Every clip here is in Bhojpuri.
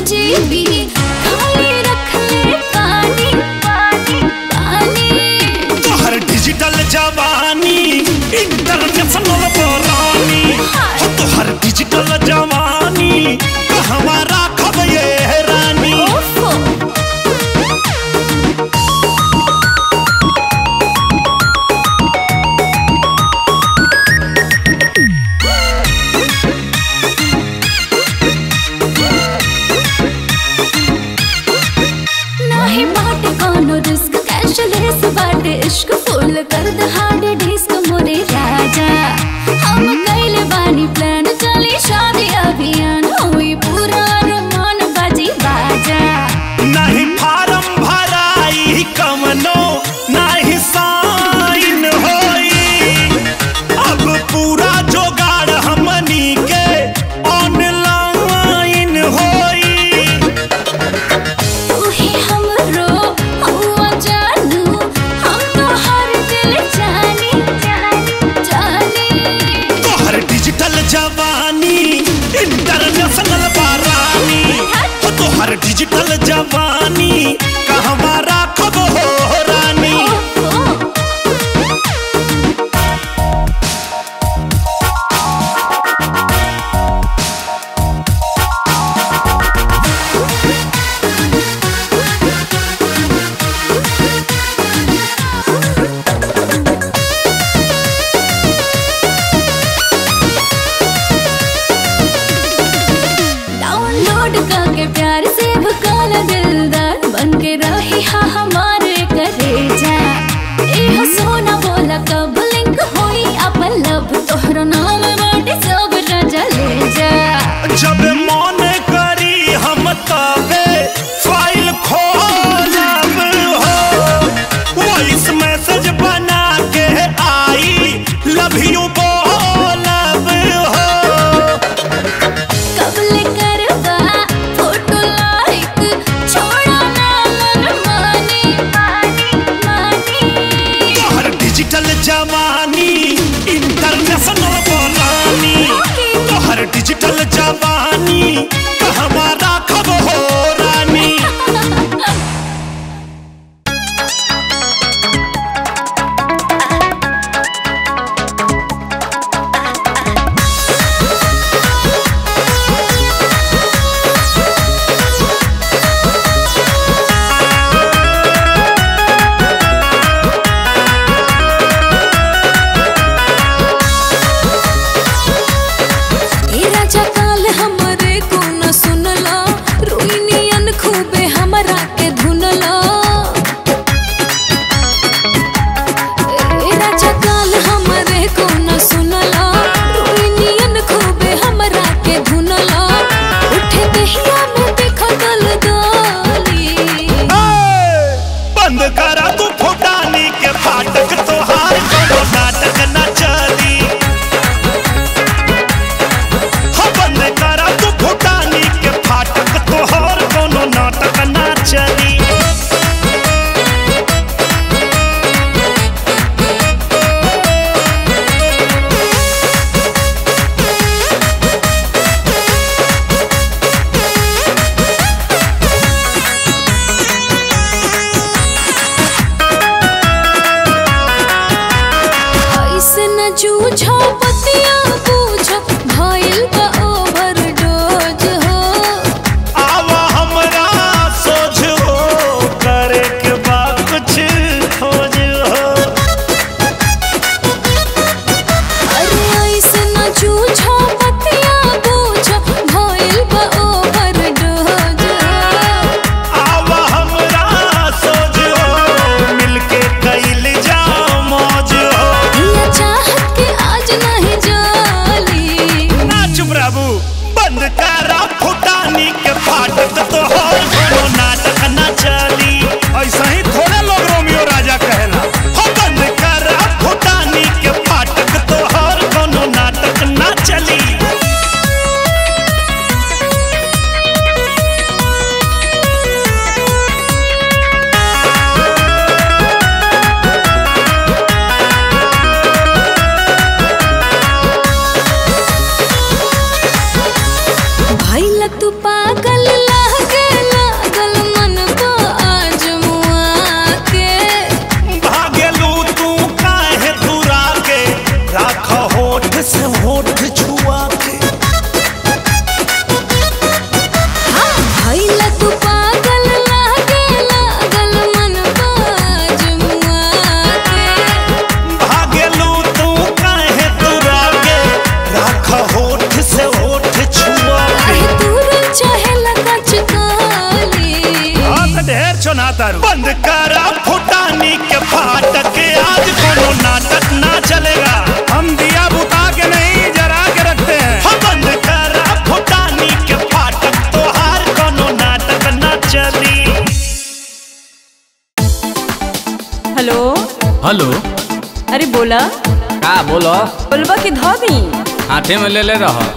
जीबी खाली रख ले पानी पानी पानी तोहर डिजिटल जवानी इंटरनेशनल बोलानी हो तोहर डिजिटल जवानी कहवा राखब ये रानी ओफो नाही बाटे कोनो रिस्क कैशलेस बाटे इश्क फुल कर द हार्ड डिस्क मोरे राजा हम कैले बानी प्लान चली शादी अभियान हुई पूरा अरमान बाजी बाजा नहीं फार्म भराई कमनो नहीं साइन होई अब पूरा जोगाड़ हमनी के ऑनलाइन होई तू ही हमरो हुआ जानू हम तो हर दिल जानी जानी जानी तोहर डिजिटल जवानी इंटरनेशनल बारानी हो तोहर डिजिटल जवानी कहवा राखब हो रानी ओहो डाउनलोड करके प्यार से भकाला दिलदार बन के रही हा हमारे करेजा ए हो सोना बोला कब लिंक होई अपन लब तोहरो नाम बाटे सब राजा ले जा जब मन करी हम तबे फाइल खोलब हो वॉइस मैसेज बना के आई लव यू बोलब हो कब ले करवा फोटो लाइक छोड़ा ना मन मानी मानी मानी तोहर डिजिटल जवानी इंटरनेशनल बोलानी तोहर डिजिटल जवानी कहवा राखब हो रानी ए राजा काल हमरे को न सुनला रोइनियन खूबे हमरा के धुनला ए राजा काल हमरे को न सुनला रोइनियन खूबे हमरा के धुनला उठे दहिया में देखो गल गाली बंद करा तू फुटानी के फाटक तोहार कोनो नाटक न चली हो बंद करा तू फुटानी के फाटक तोहार कोनो नाटक न चली ऐसे न जूझो पतिया बूझो भइल बा ओवरडोज हो आवा हमरा सोझ हो करे के बा कुछ खोज हो अरे ऐसे न जूझो पतिया बूझो भइल बा ओवरडोज आवा हमरा सोझ हो मिलके कैल जा मौज हो दिया चाहत के आज नहीं जाली ना चुप रहबू बंद करा फुटानी के फाटक तो हर कोनो नाटक न चली ऐसा ही थोड़े लोग रोमियो राजा कहेला हो बंद करा फुटानी के फाटक तो हर कोनो नाटक न चली भइल तू पागल लह छछो ना तारू बंद करा फुटानी के फाटक आज कोनो नाटक ना चलेगा हम दिया बुता के नहीं जरा के रखते हैं हम बंद करा फुटानी के फाटक तो हार कोनो नाटक ना चली हेलो हेलो अरे बोला का बोलो बोलबा के धोबी हाथे में ले ले रहो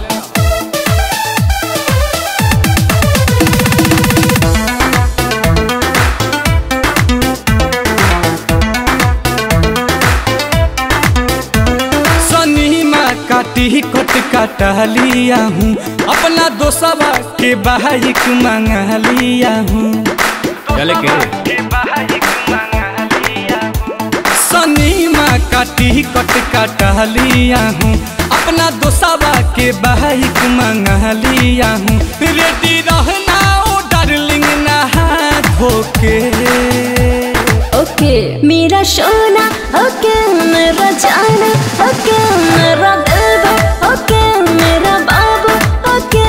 सनीमा काटी कट काटा लिया हूँ अपना दोस्तवा के बाइक मंगा लिया हूँ चले के सनीमा काटी कट काटा लिया हूँ अपना दोस्तवा के बाइक मंगा लिया हूँ रेडी रहना ओ डार्लिंग नहा धोके ओके मेरा सोना ओके मेरा जाना ओके मेरा दिलवा ओके मेरा बाबू ओके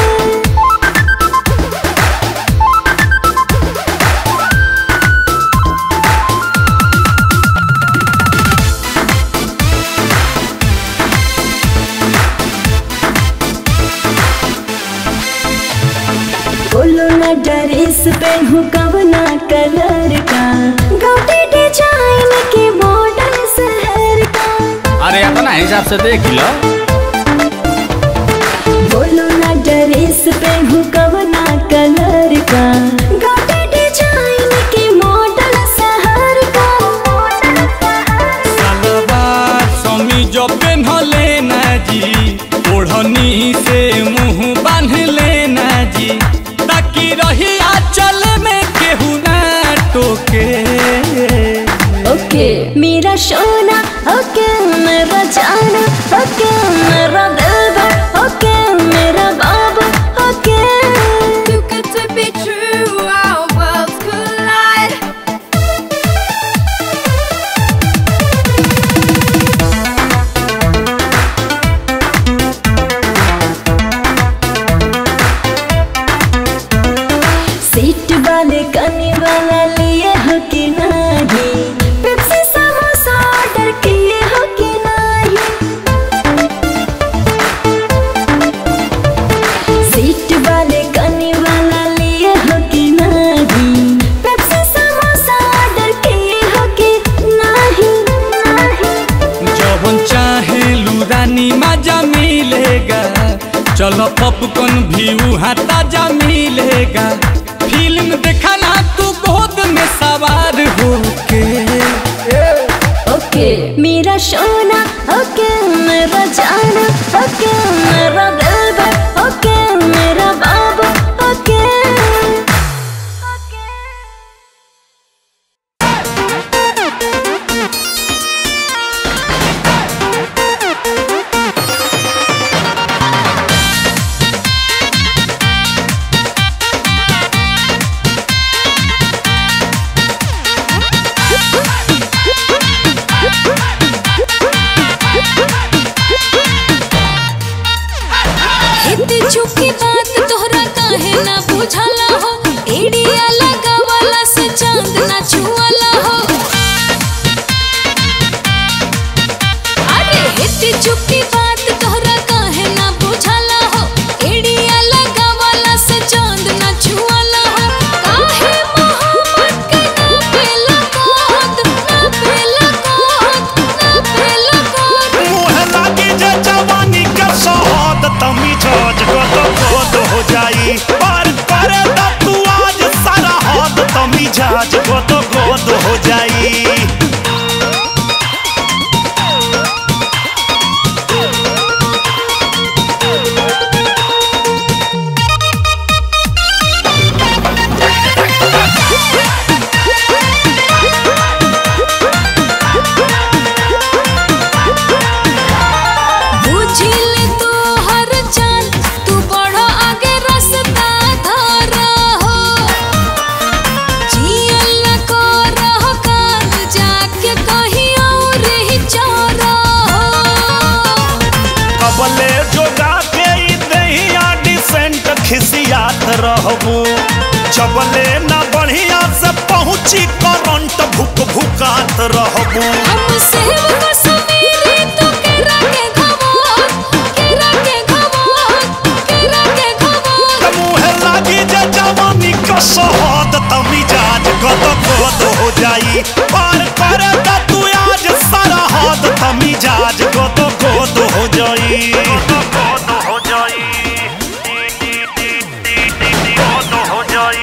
बोलो ना ड्रेस पहनू कवना कलर का गाउटी डिजाइन के मॉडल शहर का अरे अपना हिसाब से देख लो बोलो ना ड्रेस पहनू कवना कलर का गाउटी डिजाइन के मॉडल शहर का सलवार समीज पेन्हले ना जी ओढ़नी से मुंह बांध लेना जी ताकि रही आंचल में केहू ना टोके ओके मेरा सोना ओके मेरा जाना ओके मेरा दिलवा ओके मेरा बाबू okay Too good to be true, our worlds collide. Seat वाले कनी वाला लिए हो कि नहीं पेप्सी समोसा ऑर्डर किए हो कि नहीं सीट वाले कनी वाला लिए हो कि नहीं पेप्सी समोसा ऑर्डर किए हो कि नहीं नहीं जवन चाहे लुरानी मजा मिलेगा चलो पॉपकॉर्न भी वहाँ ताजा मिलेगा फिल्म देखना तू गोद में सवार होके ओके मेरा सोना ओके मेरा जाना ओके मेरा दिलवा ओके मेरा बाबू ओके इतनी झुकी बात तोहरा काहे ना बुझाला हो एडिया लगावाला से चांद ना छुआला हो अरे इतनी झुकी बात तोहरा काहे ना बुझाला हो एडिया लगावाला से चांद ना छुआला हो काहे मोहब्बत के ना पेला कोद ना पेला कोद ना पेला कोद मुँह लागी जे जवानी के सोहद तमी जोज गोद गोद हो जाई पर करे दा तू आज सारा हद तमी जाज गोद गोद हो जाई बुझिल तू हर चाल तू बढ़ो आगे रास्ता धरा हो जियल न को रहो काल जाके कहीं और ही चोरा हो कबले जोगा के ई दहिया डिसेंट खिसियात रहबू जबले ना बढ़िया से पहुंची करंट भुक भुकात रहबू हम सेब कश्मीरी तो केरा के घमोर केरा के घमोर केरा के घमोर मुहे लागी जे जवानी का शहद त मिजाज गद गद हो जाई पार करे त तू आज सारा हद त मिजाज गद गद हो जाई गद हो जाई गद हो जाई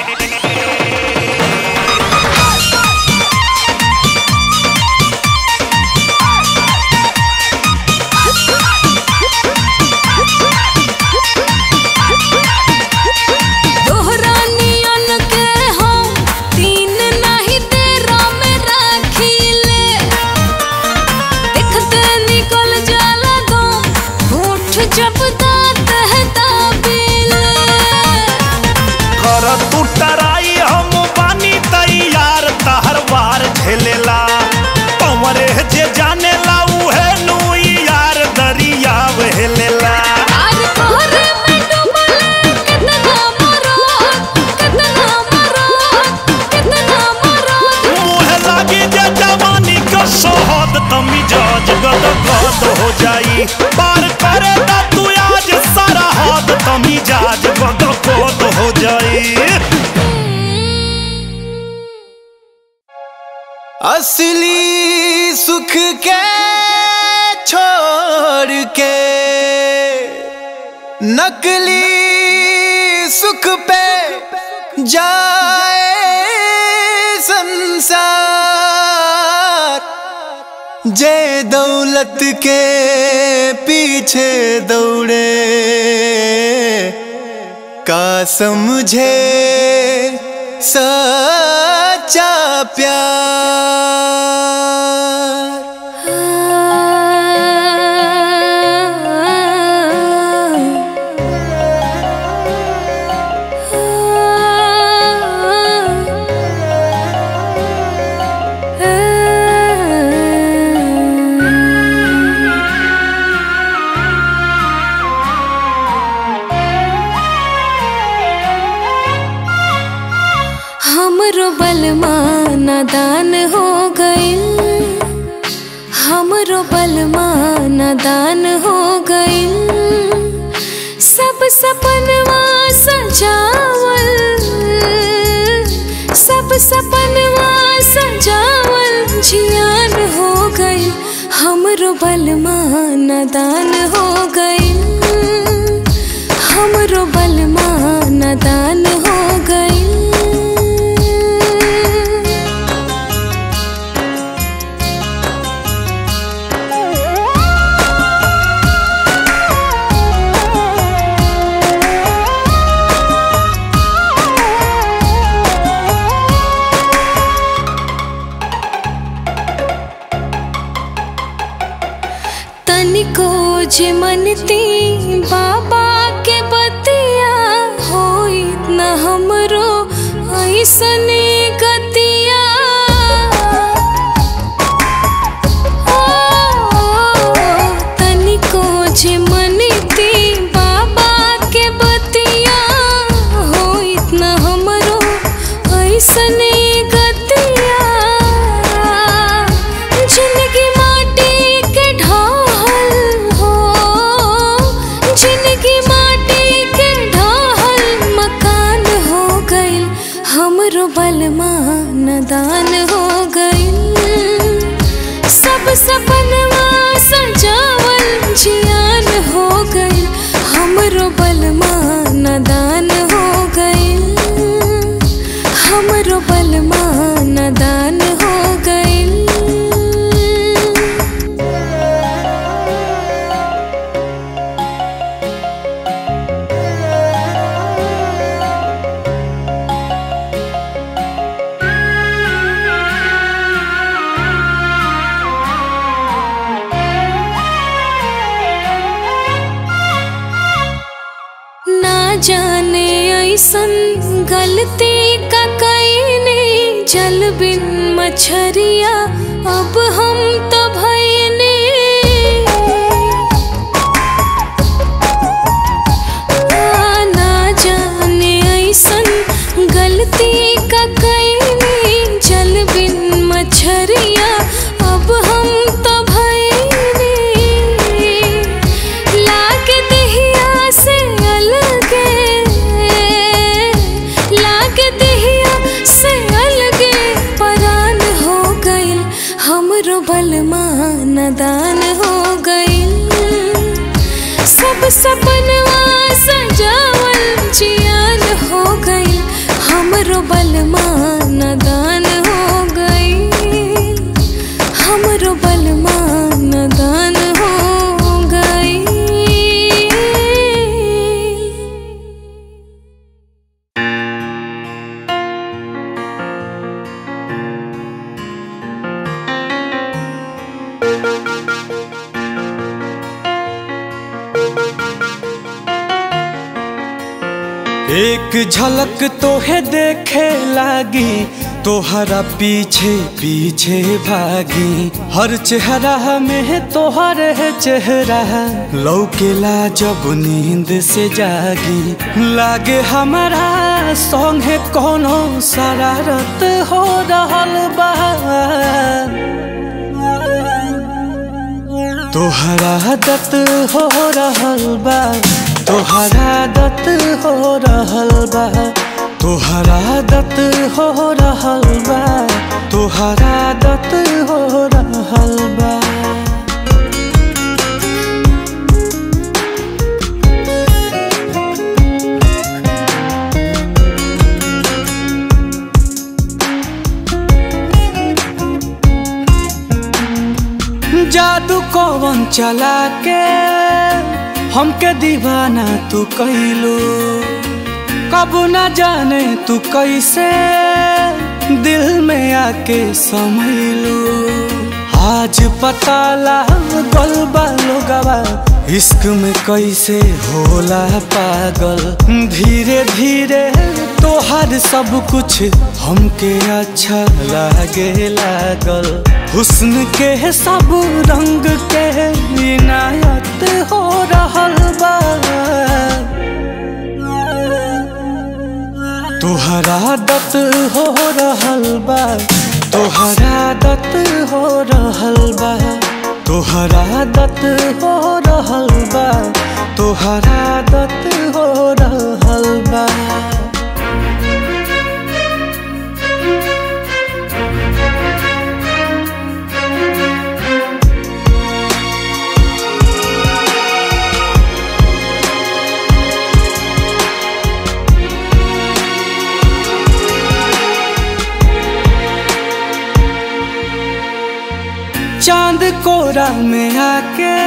दोहरा नियन के हम तीन नहीं तेरा में रखीले देखते निकल जाला दो होठ जब दांत है दाबीले कर तू टराई हम बानी तैयार तहर वार झेलेला पवरे जे जानेला उहे नु यार दरिया वहेलेला आज तोहरे में डूबले कितना मरोत कितना मरोत कितना मरोत मुहे लागी जे जवानी का शहद त मिजाज गद गद हो जाई पार करे त तू आज सारा हद त मिजाज गद गद हो जाई असली सुख के छोड़ के नकली सुख पे जाए संसार जे दौलत के पीछे दौड़े का समझे सच्चा प्यार हमरो बलमा नादान हो गइल हमरो बलमा नादान हो गइल सब सपनवा सजावल सब सपनवा सजावल जियान हो गइल हमरो बलमा नादान हो गइल हमरो बलमा नादान हो गइल तनिको जे मनती बाबा के बतिया होई न हमरो ऐसने गतिया ओ, तनिको जे मनती बाबा के बतिया होई न हमरो ऐसने गतिया जिंदगी माटी के ढाल हो जिंदगी माटी के ढाल मकान हो गइल हमरो बलमा नदान हो गइल सब सपनवा सजावल जियान हो गइल हमरो बलमा नदान हो गइल हमरो बलमा नदान हो गइल ना जाने ऐसन गलती का कईने जल बिन मछरिया अब हम तो भईने आ, ना जाने ऐसन गलती का कईने सपनवा सजावल जियान हो गई हमरो बलमा नदान हो गई हमरो बलमा नदान हो गई एक झलक तोहे देखे लागी तोहरा पीछे पीछे भागी हर चेहरा में तोहर है चेहरा लौकेला जब नींद से जागी लागे हमारा संगे कोनो शरारत हो रहल बा तोहरा दत हो रहल बा तोहरा दत हो रहल बा तोहरा दत हो रहल बा तोहरा दत हो रहल बा जादू कौन चला के हमके दीवाना तू कैलू कब न जाने तू कैसे दिल में आके समैलू आज पता लागल बा लोगवा इश्क में कैसे होला पागल धीरे धीरे तोहर सब कुछ हमके अच्छा लागे लागल हुस्न के सब रंग के इनायत हो रहल बा तोहरा दत हो रहल बा तोहरा दत हो रहल बा तोहरा दत हो रहल बा तोहरा दत हो रहल बा चांद कोरा में आके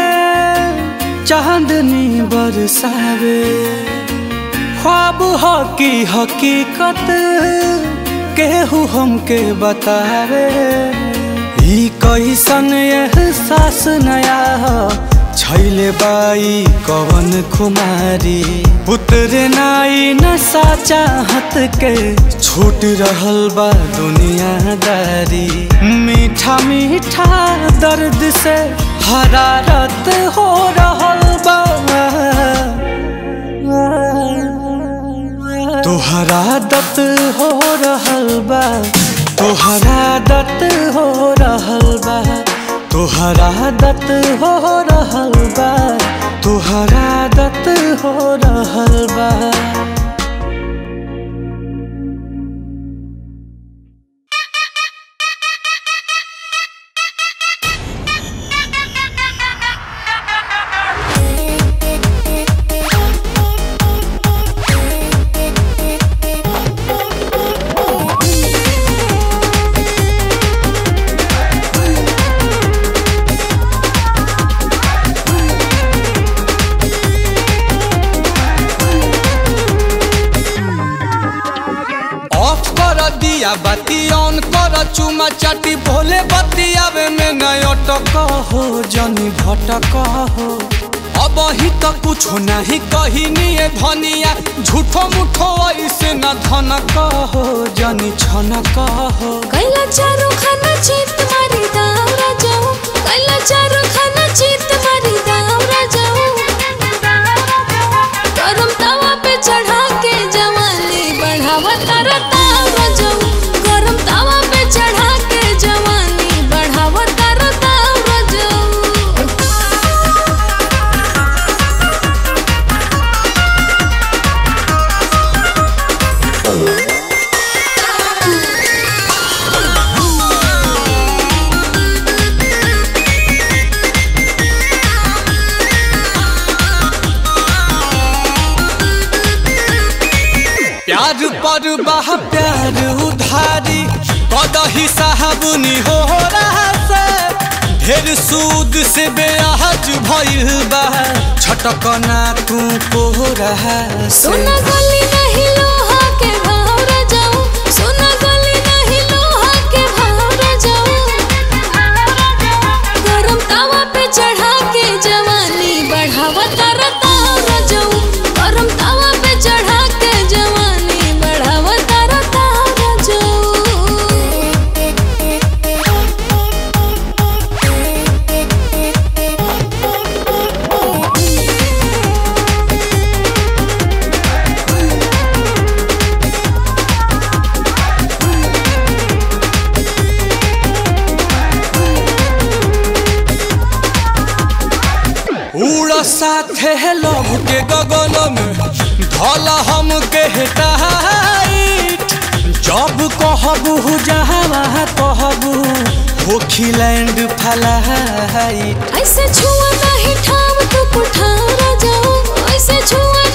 चांदनी बरसावे ख्वाब हो की हकीकत केहू हमके बतावे ई कैसन एहसास नया हो छैले बाई कवन खुमारी उतरे नाई नशा चाहत के छूट रहल बा दुनियादारी मीठा मीठा दर्द से हरारत हो रहल बा तोहरा दत हो रहल बा तोहरा दत हो रहल बा तोहरा दत हो रहल बा तोहरा दत हो रहल बा ऑफ कर दिया बाती ऑन कर चुमा चाटी भोले बतियावे में नय अटक हो जनी भटक हो अब ही तो कुछ नहीं कही निये धनिया झूठो मुठो ऐसे न धनक हो जनी छनक हो कैला चारो खाना चित मारी दावरा जाऊं कैला चारो खाना चित मारी दावरा जाऊं गरम तवा पे चढ़ा के जवानी बढ़ावा तारा तावरा जाऊं गरम तवा पे चढ़ा के जवानी बढ़ावा तारा तावरा जाऊं पर बाह प्यार उधारी कदही साहबुनी हो रहा से ढेर सूद से बेअहज भइल बा छटकना तू को रहा से सोना गली नहीं लोहा के भाव जाऊं सोना गली नहीं लोहा के भाव जाऊं गरम तावा पे चढ़ा के जवानी बढ़ावा तरता जाऊं गरम तावा पे चढ़ा के जवानी बढ़ावा तरता उड़ साथे लभ के गगन में धल हम के टाइट जब कहबू जहाँ कहबू होखी लैंड फलाइट ऐसे छुआ नहीं ठाव तू कुठारा जाऊं ऐसे छुआ